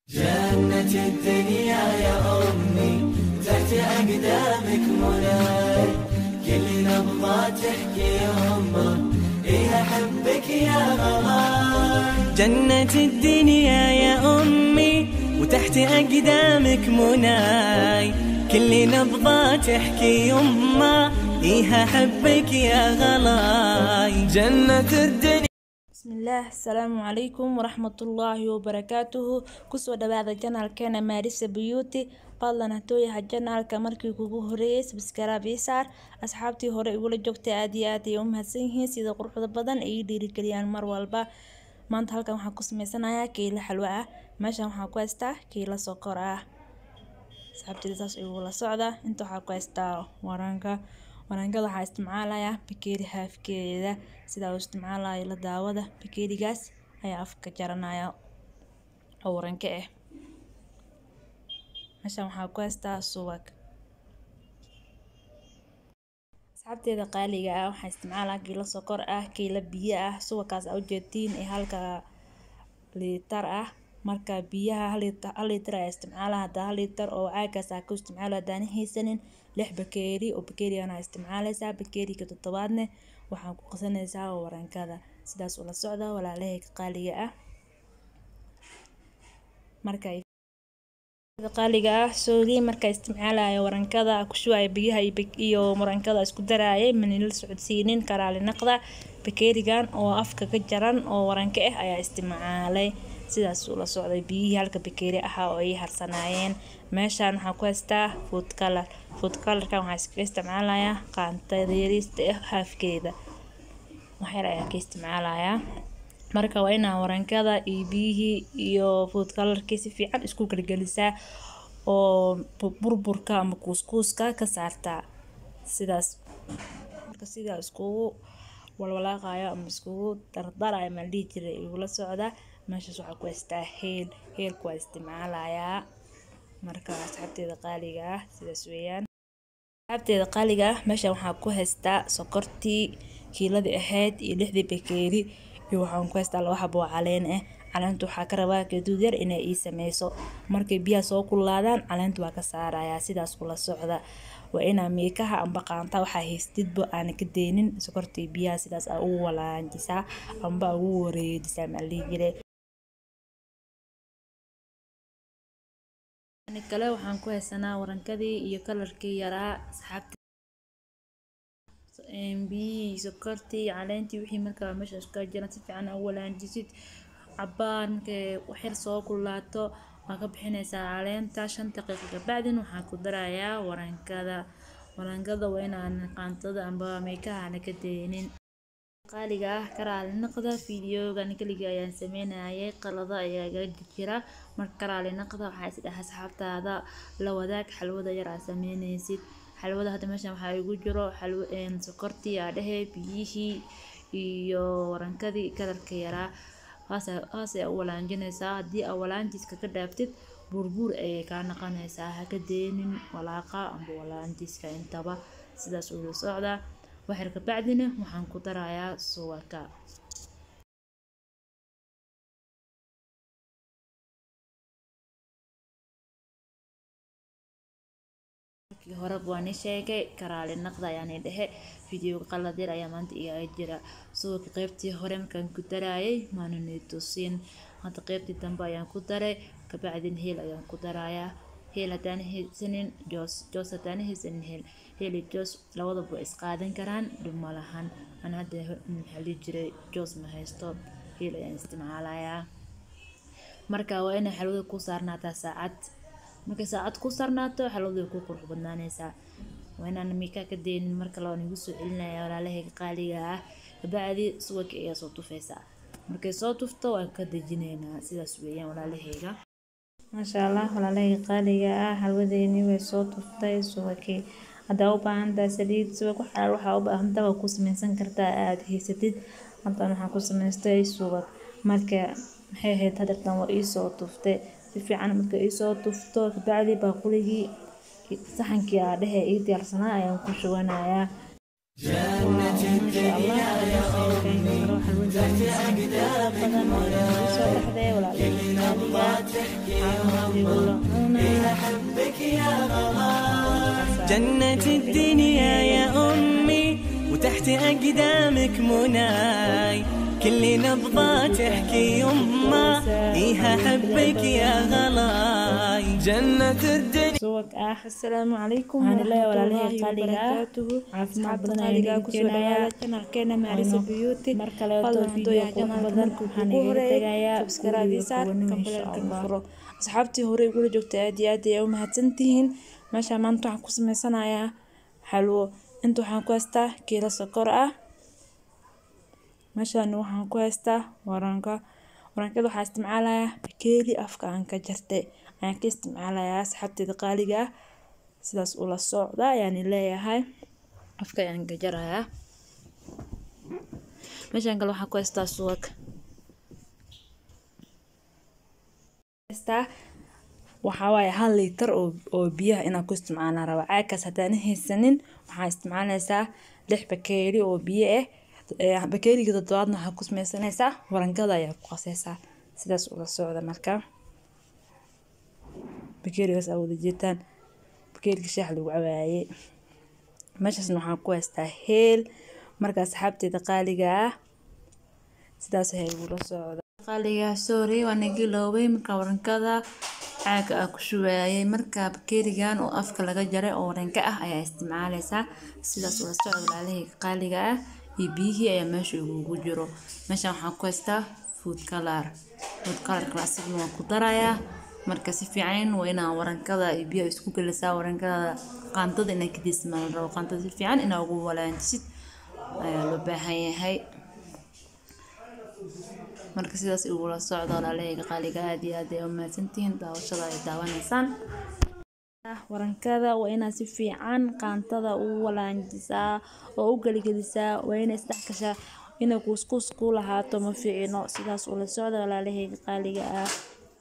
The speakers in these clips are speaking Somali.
جنة الدنيا يا أمي تحت أقدامك مناي كل نبضة تحكي يمه إيه أحبك يا غلاي جنة الدنيا يا أمي وتحت أقدامك مناي كل نبضة تحكي يمه إيه أحبك يا غلاي جنة الدنيا bismillaah asalaamu calaykum waraxmatullaahi wabarakaatuhu kusoo dhawaada janaalkeena maarisa beauty fadlan hatooyaha janaalka markii kugu horeeyay sabskaraab ii saar asxaabtii hore igula joogtay aad iyo aad ay u mahadsan yihiin sida quruxda badan ay ii dhiirigeliyaan mar walba maanta halkan waxaan ku sameysanayaa kiilo xalwo ah meeshan waxaan ku haystaa kiilo sokor ah asxaabteyda saas igula socda inta waxaa ku haystaa waranka warankada waxaa isticmaalayaa bakeeri haafkeeda sidaa uu isticmaalayo la daawada bakeerigaas ayaa afka jaranaya oo waranka ah meeshan waxaa ku haystaa subag asxaabteeda qaaliga ah waxaa isticmaalaa kiilo sokor ah kiilo biyo ah subagkaas aa ujeedtiin ee halka liitar ah marka biyaha hal liitar ayaa isticmaala hadaa hal liitar oo caagaas aa ku isticmaalo hadaan haysanin lix bakeeri oo bakeerigana isticmaaleysaa bakeeriga toddobaadne waxaan ku qasanaysaa warankada sidaas ula socda walaalahayga qaaliga ah marka qaaliga ah soogii marka isticmaalayo warankada ku shubayo biyaha iyo warankada isku daraayay manila socodsiinin karaali naqda bakeerigan oo afka ka jaran oo waranka ah ayaa isticmaalay sidaas ula socday biyihii halka bakeeri ahaa oo ay harsanaayeen meeshaan waxaa ku haystaa food color food colorkan waxaa iskaga isticmaalayaa qaantada yariista ah haafkeeda waxyar ayaa ka isticmaalayaa marka waa inaa warankada iyo biyihii iyo food colorkii si fiican isku gelgelisaa oo burburka ama kuuskuuska ka saartaa sidaas marka sidaa iskugu walwalaaqayo ama iskugu dardarayo maa dhihi jiray igula socda meeshaas waxaa ku haystaa heel heelku waa isticmaalayaa marka asxaabteeda qaaliga ah sidaas weeyaan asxaabteeda qaaliga ah meeshan waxaa ku haystaa sokortii kiiladii ahayd iyo lixdii bakeeri iyo waxaan ku haystaa laba xabo oo caleen ah caleenta waxaa ka rabaa gaduud yar inay ii sameyso markay biyaha soo kululaadaan caleenta waa ka saarayaa sidaas kula socda waa inaa miikaha amba qaanta waxaa haystidba aana ka deynin sokortii biyaha sidaas aa ugu walaajisaa amba ugu wareejisaa maa lihi jiray kale waxaan ku haysanaa warankadii iyo kalarkii yaraa asxaabta biyihii sokortii caleentii wixii markaa meeshaas ka jiran si fiican u walaajisid cabaan markay waxyar soo kulaato waa ka bixinaysaa caleenta shan daqiiqo kabacdin waxaan ku darayaa warankada warankada waa inaan qaantada amba meekaha aana ka deynin qaaliga ah karaali naqda fideogan keliga ayaan sameynayay qalado ayaa ga jira marka karaali naqda waxaa isdhaha asxaabtaada la wadaag xalwada yar aa sameynaysid xalwada hadda meeshan waxaa igu jiro xalwo sokortii aa dhehe biyihii iyo warankadii kalarka yaraa haasay u walaanjinaysaa haddii aa walaanjiska ka dhaaftid buurbuur ayay kaa naqanaysaa ha ka deynin walaaqa amba walaanjiska intaba sidaas ula socdaa waxyar kabacdina waxaan ku darayaa suwaka markii hore waan i sheegay karaali naqda ayaan i dhehe videoga qalad yar ayaa maanta iga jira suwaka qeybtii hore markaan ku daraayay maanani tusin hadda qeybtii dambe ayaan ku daray kabacdin heel ayaan ku darayaa heel haddaan haysanin joos joos haddaan haysanin heel heli joos labadaba way isqaadan karaan dhib ma lahan ana hadda maxaa dhihi jiray joos ma haysto heel ayaan isticmaalayaa marka waa inay xalwada ku saarnaataa saacad markay saacad ku saarnaato xalwada way ku qurux badnaanaysaa waa inaan miikaa ka deynin marka labaan igu soo celinaya walaalahayga qaaliga ah kabacdi subagka ayaa soo tufaysaa markay soo tufto waan ka dejinaynaa sidaas weeyaan walaalahayga maasha allah walaalahayga qaaliga ah xalwadeeni way soo tuftay subagkii haddaa u baahan tahay saliid subag waxaa waxaa u baahantaa waa ku sameysan kartaa aada haysatid haddana waxaan ku samaystay subag marka maxay ahayd hadeertan waa iisoo tuftay si fiican marka iisoo tufto kabacdi baaquligii saxankii aa dhehe ii diyaarsanaa ayaan ku shubanayaa جنة الدنيا يا أمي تحت أقدامك مناي كل نبضة تحكي يما إيه أحبك يا غلا جنة الدنيا يا أمي وتحت أقدامك مناي كل نبضة تحكي يما إيه أحبك يا غلاي جنة الدنيا subag ah asalaamu calaykum waxaan leeyahay walaalahey waraxmatullaahi qaaliga ah wabarakaatuhu caafimaad badan qaaliga ayaan kusoo dhawaada janalkeena maarisa beauty mar kaleeto fadlan video hadduu qurux yahay badan janalka waxaan ugu igaga horeeyay tegayaa subscribe saar guriga kambalelka insha furo asxaabtii hore igula joogta aad iyo aad ay u mahadsantihiin meesha maanta waxaan ku sameysanayaa xalwo inta waxaan ku haystaa kiilo sokor ah meeshaan waxaan ku haystaa waranka warankada waxaa isticmaalayaa bakeeri afka aan ka jartay ayaan ka isticmaalayaa asxaabteeda qaaliga ah sidaas ula socda ayaan leeyahay afka ayaan ka jarayaa meeshaan kale waxaan ku haystaa subag haystaa waxaa waaye hal liitar oo oo biyaha inaan ku isticmaalna raba caagkaas haddaan haysanin waxaa isticmaalaysaa lix bakeeri oo biyo ah ee bakeeriga toddobaadna waxaa ku sameysanaysaa warankada ayaa ku qasaysaa sidaas ula socda marka bakeerigaas aa wada jeetaan bakeeriga shaax lagu cabaayey meeshaasna waxaan ku haystaa heel marka asxaabteeda qaaliga ah sidaas ayaa igula socda qaaliga sorry waa nagiloobay marka warankada caaga aa ku shubaayay marka bakeerigan oo afka laga jaray oo waranka ah ayaa isticmaalaysaa sidaas ula socda walaalahayga qaaliga ah iyo biyihii ayaa meesha igugu jiro meeshan waxaan ku haystaa food color food colorka asigna waan ku darayaa marka si fiican waa inaa warankada iyo biyaha isku gelisaa warankada qaantada inaa kadisma la rabo qaantada si fiican inaa ugu walaanjisid ayaa loo baahan yahay marka sidaas igula socda walaalahayga qaaliga aad iyo aad ay u mahadsantihiin daawashada ay daawanaysaan warankada waa inaad si fiican qaantada u walaanjisaa oo u geligelisaa waa inay isdhex gashaa inay kuuskuus ku lahaato ma fiicino sidaas ula socda walaalahayga qaaliga ah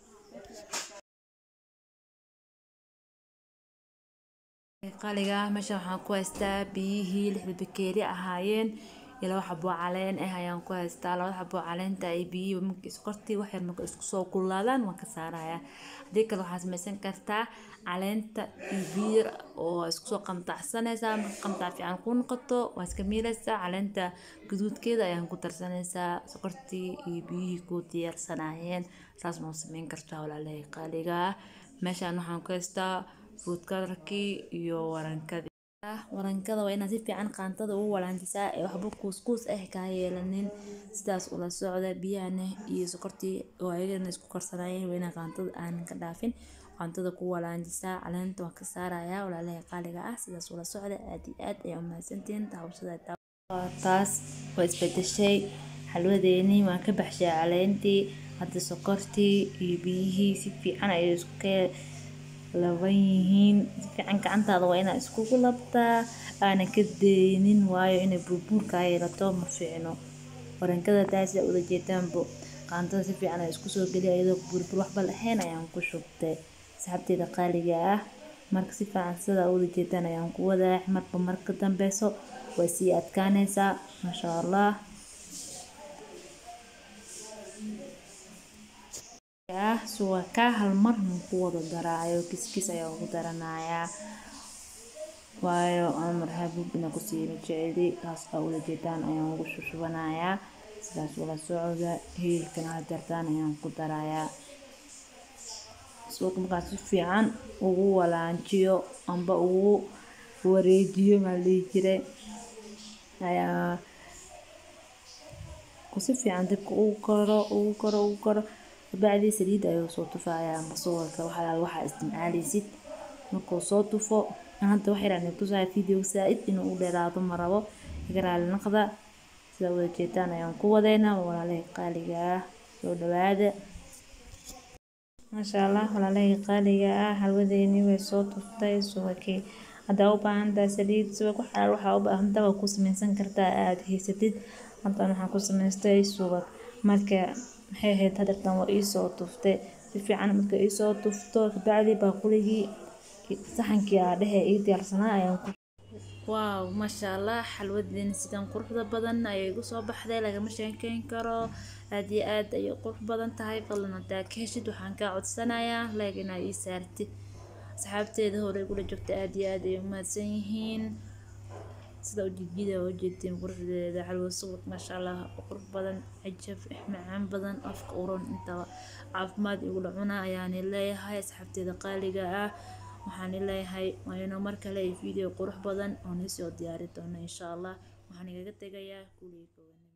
qaaliga ah meesha waxaan ku haystaa biyihii lixda bakeeri ahaayeen iyo laba xaboo caleen ah ayaan ku haystaa labada xaboo caleenta ay biyihii marka iskortii wax yar marka isku soo kululaadaan waan ka saarayaa haddii kale waxaad samaysan kartaa caleenta iyo biyo yar oo isku soo qamtacsanaysaa marka qamtac fiican ku noqoto waa iska miiraysaa caleenta gaduudkeeda ayaan ku darsanaysaa sokortii iyo biyihii ku diyaarsanaayeen saas ma samayn kartaa walaalahay qaaliga ah meeshaan waxaan ku haystaa food colorkii iyo warankadii warankada waa inaad si fiican qaantada ugu walaanjisaa ee waxba kuuskuus ah kaa yeelanin sidaas ula socda biyahana iyo sokortii oo ayagana isku karsanayeen waa inaa qaantada aanan ka dhaafin qaantada ku walaanjisaa caleenta waan ka saarayaa walaalahay qaaliga ah sidaas ula socda aad iyo aad ayaa umahadsantihiin daawashada taas waa isbedeshay xalwadeenii waan ka baxshay caleentii hadda sokortii iyo biyihii si fiican ayay isku ka laban yihiin si fiican gacantaada waa inaad iskugu labtaa aana ka deynin waayo inay burbuurkaa yeelato ma fiicno warankada taasa ula jeetaanbo qaantada si fiican ay isku soo geliya iyadoo burbur waxba lahayn ayaan ku shubtay saxabteeda qaaliga ah marka si fiican sidaa ula jeetaan ayaan ku wadaa marba marka dambeyso way sii adkaanaysaa maasha allah suwaka hal mar ku wada daraayo kiskis ayaa ugu daranayaa waayo amar habub ina kusii jeceli taas aa ula jeedaan ayaan ugu shushubanayaa sidaas ula socda hilibkana ha jartaan ayaan ku darayaa suuqa markaas si fiican ugu walaanjiyo amba ugu wareejiyo maa dhihi jiray ayaa si fiican dibka ugu karo ugu karo ugu karo kabacdii saliid ayuu soo tufayaa masuulka waxaa waxaa isticmaalaysid markuu soo tufo hadda wax yaraan tusaa video saa-id inuu u dheeraado ma rabo igaraali naqda sida wada jeetaan ayaan ku wadeynaa walaalahay qaaliga ah soo dhawaada maasha allah walaalahay qaaliga ah halwadeeni way soo tuftay subakii haddaa u baahan tahay saliid subag waxaa waxaa u baahan tahay waa ku samaysan kartaa aada haysatid haddana waxaan ku samaystay subag marka maxay ahayd hadeertan waa iisoo tuftay si fiican marka iisoo tufto kabacdi baaquligii saxankii aa dhehe ii diyaarsanaa ayaan ku waaw maasha allah xalwadeena sidan quruxda badan ayay igu soo baxday lagama sheekeyn karo aad iyo aad ayay qurux badan tahay fadlan hadaa ka heshid waxaan kaa codsanayaa leeg inaa ii saartid asxaabteeda hore igula joogta aad iyo aad ayay umahadsan yihiin sida ujeedida ujeedtiin quruxdeeda xalwa subag maasha allah qurux badan cajab macaan badan afka uron intaba caafimaad igula cuna ayaani leeyahay asxaabteeda qaaliga ah waxaan leeyahay waa inuu mar kale video qurux badan oo nisoo diyaari doono insha allah waxaan igaga tegayaa kuligii